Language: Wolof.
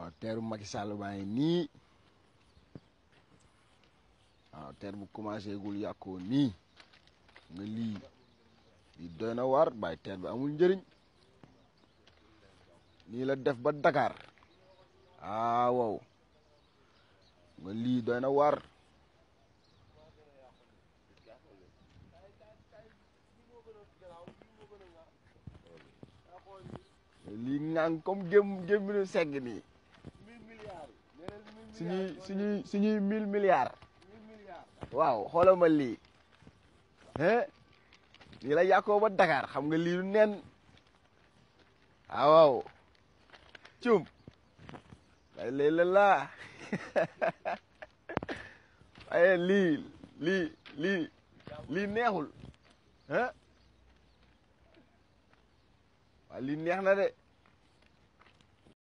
waaw teeru Macky Sall baa ngi nii waaw teer bu commencé gul yàqoo nii nga lii lii doy na waar bàyyi teer bi amul njëriñ nii la def ba Dakar ah wow nga lii doy na waar lii ngang comme gém gémminu segg nii suñuy suñuy suñuy mille milliards waaw xoolal ma lii hein lii la yàqoo ba Dakar xam nga lii du nen ah waaw cum ay léeg la laa waaye lii lii lii lii neexul hein waaw lii neex na de